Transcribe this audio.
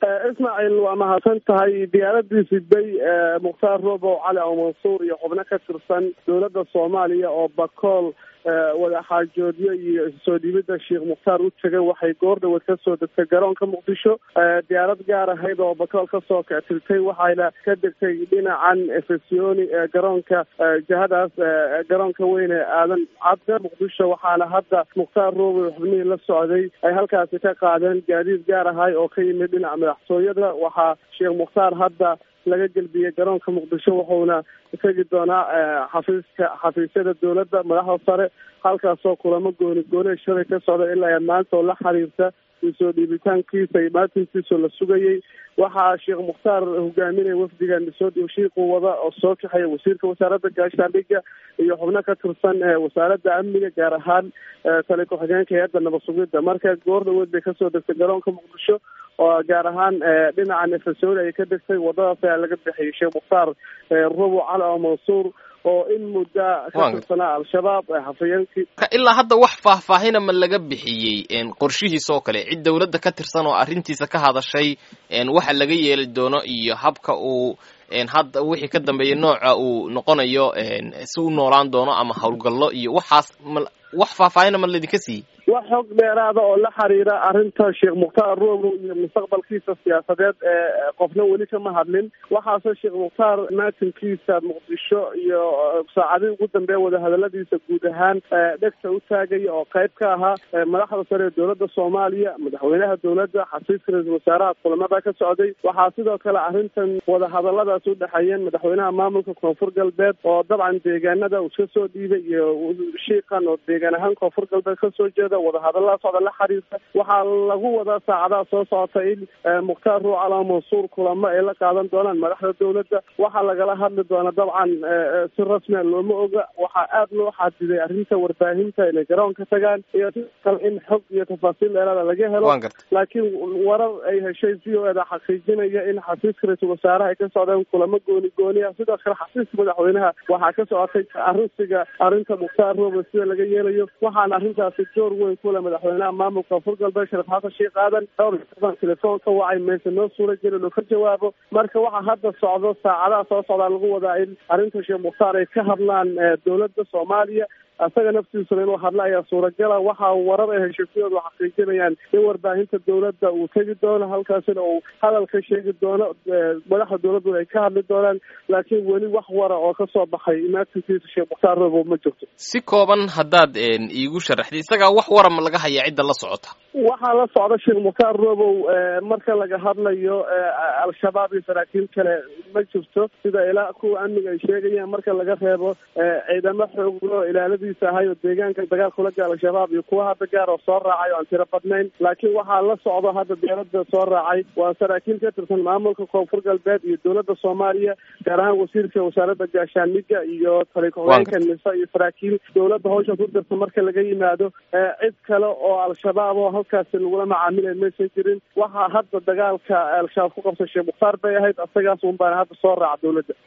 ismaaciil waa mahadsan tahay diyaaradii siday mukhtaar robow cali aw mansuur iyo xubno ka tirsan dowladda soomaaliya oo bakool wadaxaajoodyo iyo soo dhiibida sheekh mukhtaar u tegay waxay goor dhaweed kasoo degtay garoonka muqdisho diyaarad gaar ahayd oo bakool kasoo kactiltay waxayna ka degtay dhinacan efesoni garoonka jihadaas garoonka weyne aadan cadde muqdisho waxaana hadda mukhtaar robow xubnihii la socday ay halkaasi ka qaadeen gaadiid gaar ahay oo ka yimid dhinaca madaxtooyada waxaa sheekh mukhtaar hadda laga gelbiyey garoonka muqdisho wuxuuna tegi doonaa xafiiska xafiisyada dowladda madaxda sare halkaasoo kulamo gooni gooni shalay ka socda ilaa maanta oo la xiriirta soo dhiibitaankiisa iyo maatinkiisoo la sugayey waxaa sheekh mukhtaar hogaaminaya wafdigan soo shiiqu wada oo soo kaxeeya wasiirka wasaaradda gaashaandhigga iyo xubno ka tirsan wasaaradda amniga gaar ahaan tali ku-xigeenka hay-adda nabad sugidda marka goor dhaweed bay kasoo degtay garoonka muqdisho oo gaar ahaan dhinaca nefasoni ayay ka degtay wadadaas ayaa laga bixiyay sheekh mukhtaar robo cali oo mansuur oo in mudda ka tirsanaa al-shabaab hafayeenkii ilaa hadda wax faahfaahina ma laga bixiyey qorshihiisa oo kale cid dawladda ka tirsan oo arrintiisa ka hadashay waxa laga yeeli doono iyo habka uu hadda wixii ka dambeeya nooca uu noqonayo si u noolaan doono ama howlgallo iyo waxaas ma wax faahfaahina ma laydinka siiyey wax xog dheeraada oo la xiriira arrinta sheekh mukhtaar robow iyo mustaqbalkiisa siyaasadeed ee qofna weli kama hadlin waxaase sheekh mukhtaar maatinkiisa muqdisho iyo saacadihii ugu dambeeya wadahadaladiisa guud ahaan dhegta u taagaya oo qayb ka ahaa madaxda sare ee dowladda soomaaliya madaxweynaha dowladda xafiiska ra-iisul wasaaraha kulamada ka socday waxaa sidoo kale arrintan wadahadaladaas u dhexeeyeen madaxweynaha maamulka koonfur galbeed oo dabcan deegaanada uu iska soo dhiibay iyo shiiqan oo deegaan ahaan koonfur galbeed kasoo jeeda wadahadalada socda la xiriirta waxaa lagu wadaa saacadaha soo socota in mukhtaar ruucala mansuur kulamo ay la qaadan doonaan madaxda dowladda waxaa lagala hadli doona dabcan si rasmia looma oga waxaa aad loo xadiday arrinta warbaahinta inay garoonka tagaan iyo sidoo kale in xog iyo tafaasiil dheeraada laga helo laakiin warar ay heshay v o eda xaqiijinaya in xafiiska ra-iisul wasaaraha ay ka socdeen kulamo gooni gooni ah sidoo kale xafiiska madaxweynaha waxaa ka socotay arrinsiga arrinta mukhtaar robo sida laga yeelayo waxaana arrintaasi door weyn kule madaxweynaha maamulka koonfur galbeed sharif xasan sheekh aadan dhowr telefoon ka wacay meese noo suura geli inuu ka jawaabo marka waxaa hadda socdo saacadaha soo socdaa lagu wadaa in arrinta sheekh mukhtaar ay ka hadlaan dowladda soomaaliya isaga naftiisuna inuu hadla ayaa suuragala waxaa warar ay heshiisyadu xaqiijinayaan in warbaahinta dowladda uu tegi doono halkaasina uu hadal ka sheegi doono madaxda dowladduna ay ka hadli doonaan laakiin weli wax wara oo kasoo baxay imaatinkiisa sheekh mukhtaar robow ma jirto si kooban haddaad iigu sharaxday isagaa wax wara ma laga hayaa cidda la socota waxaa la socda sheekh mukhtaar robow marka laga hadlayo al-shabaab iyo saraakiil kale ma jirto sida ilaa kuwa amniga ay sheegayaan marka laga reebo ciidamo xooglo ilaaladiisa ahay oo deegaanka dagaal kula gaal al-shabaab iyo kuwa hadda gaar oo soo raacay oo aan tiro badnayn laakiin waxaa la socdo hadda dowladda soo raacay waa saraakiil ka tirsan maamulka koonfur galbeed iyo dowladda soomaaliya gaar ahaan wasiirka wasaaradda gaashaandhigga iyo tali ku-xigeenka nisa iyo saraakiil dowladda hawsha ku dirta marka laga yimaado cid kale oo al-shabaab oo halkaasi lagula macaamilay maysan jirin waxaa hadda dagaalka al-shabaab ku qabsay sheekh mukhtaar bay ahayd isagaas un baana hadda soo raaca dowladda